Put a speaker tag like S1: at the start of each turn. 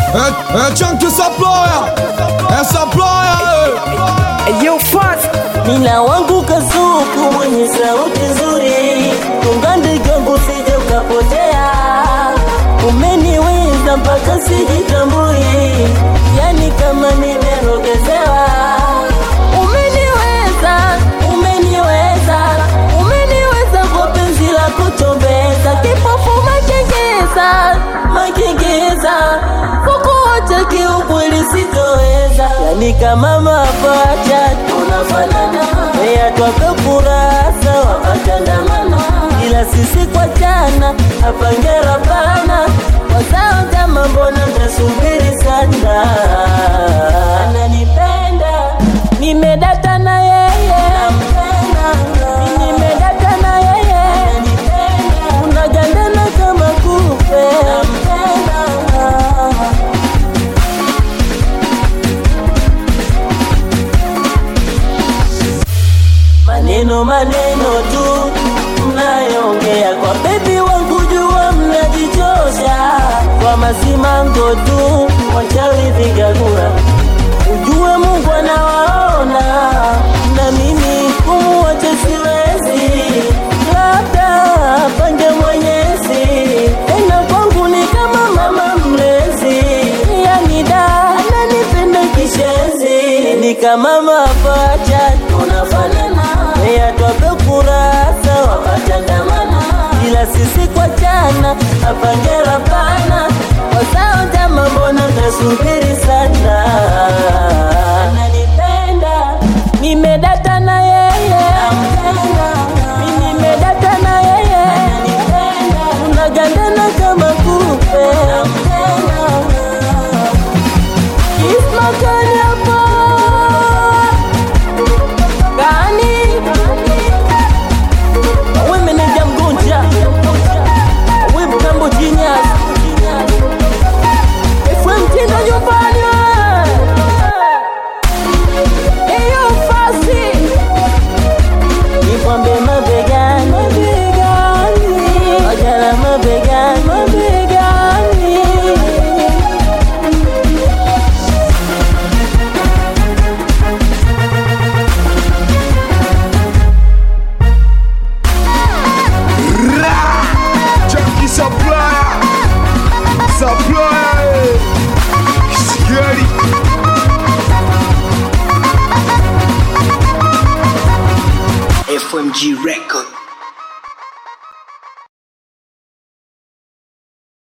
S1: É, é Chunk Supplier, é Supplier,
S2: Yo, fat
S3: Nina wangu kasuku mwenye sauti nzuri, ungande kwangu sije ukapotea. Umeniweza mpaka sijitambui, yani kama nimerogezewa. Umeniweza, umeniweza, umeniweza kwa penzi la kuchombeza, kipofu makengeza, makengeza, kukuacha kiukweli sitoweza, yani kama mapacha tunafanana, meya twape kurasa wakachandamana, ila sisi kwa jana hapangera pana wazao jama, mbona mtasubiri sana? Ananipenda, nimedata na yeye, Mimi nimedata na yeye, unagandana kama kupe maneno maneno tu mnayoongea kwa bebi wangu, jua mnajichosha kwa masimango tu, wachawi vigagura, ujue Mungu anawaona na mimi kumuacha siwezi, labda pange Mwenyezi, tena kwangu ni kama mama mlezi, yani da ananipenda kishenzi, ni kama mapacha tunafanana, meya twape kurasa wakachandamana, ila sisi kwa jana hapangera pana wazao jama, mbona mtasubiri sana? Ananipenda, nimedata na yeye, mimi nimedata na yeye, unagandana kama kupe Isma kani hapa gani? We meneja mgonja, we mtambo genius, FM mtindo nyumbani we. Eyo fasi Nipambe mabegani mabegani, ojala mabegani mabegani
S1: Chunky Supplier, Supplier, Scary,
S4: FMG Record.